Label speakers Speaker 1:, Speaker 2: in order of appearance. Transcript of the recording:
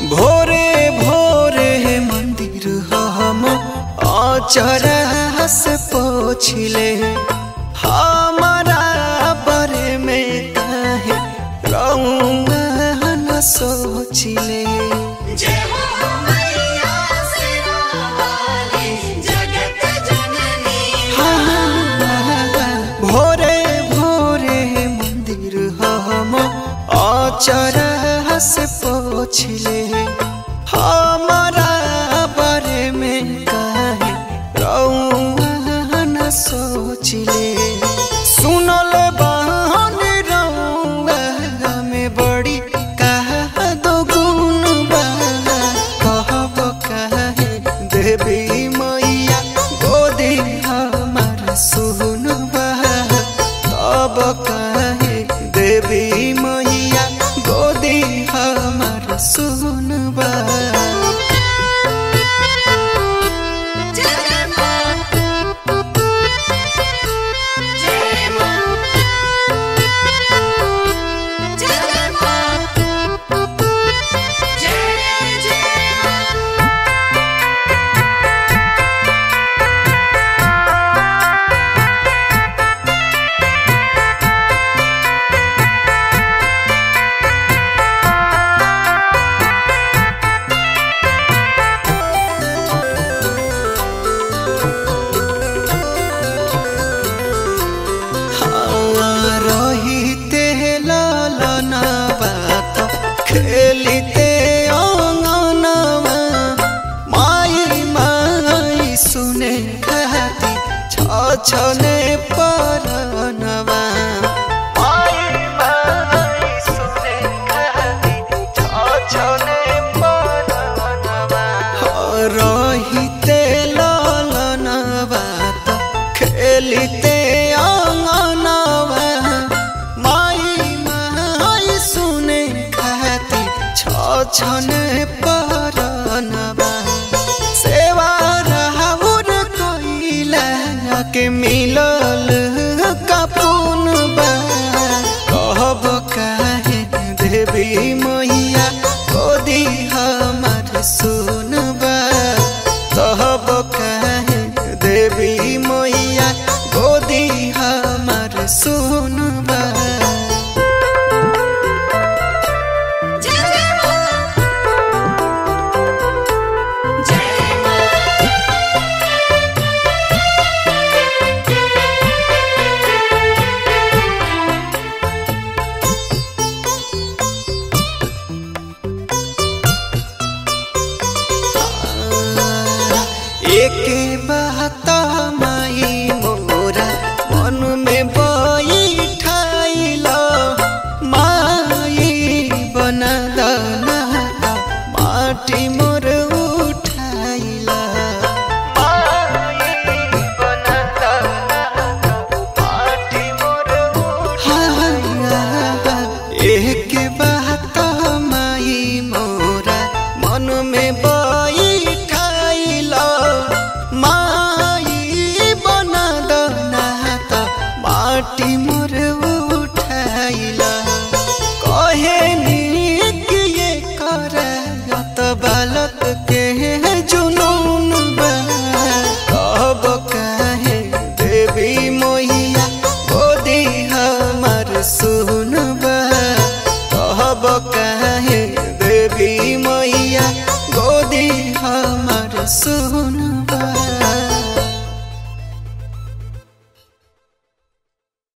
Speaker 1: भोरे भोरे मंदिर हम अचरा से पोछले हमारा बारे में काहे रउआ न सोचले
Speaker 2: जय हो मैया सिरावाली जगत जननी
Speaker 1: भोरे भोरे मंदिर हम अचरा से पोछले हमारा बारे में काहे रउआ न सोचले सुनल बहन रउआ में बड़ी कहा दो गुण बा कहब काहे देवी मैया गोदी हमार सुनबा तब काहे देवी मैया गोदी हमार सुनबा
Speaker 2: जय मां जय मां जय मां जय जय मां
Speaker 1: रहिते लालना बात खेलिते अंगनवा माई माई सुने खाती छने परनवा माई माई सुने खाती छने परनवा रहिते लालना बात खेलिते अंगनवा माई माई सुने खाती छने परनवा सेवा राहुर कैला के मिलल कपून बा कहब काहे देवी मैया गोदी हमार सुनबा कहब काहे देवी मैया गोदी हमार सुनबा
Speaker 2: जय मां जय मां
Speaker 1: एके बात माई मोरा मन में बैठाइला माई बना दना माटी मोर उठाइला माई बना दना माटी मोर उठाइला एक बात माई मोरा मन में बैठाइला माई बना दना त माटी मोर उठाइला कहे नी कि ये कर त बालक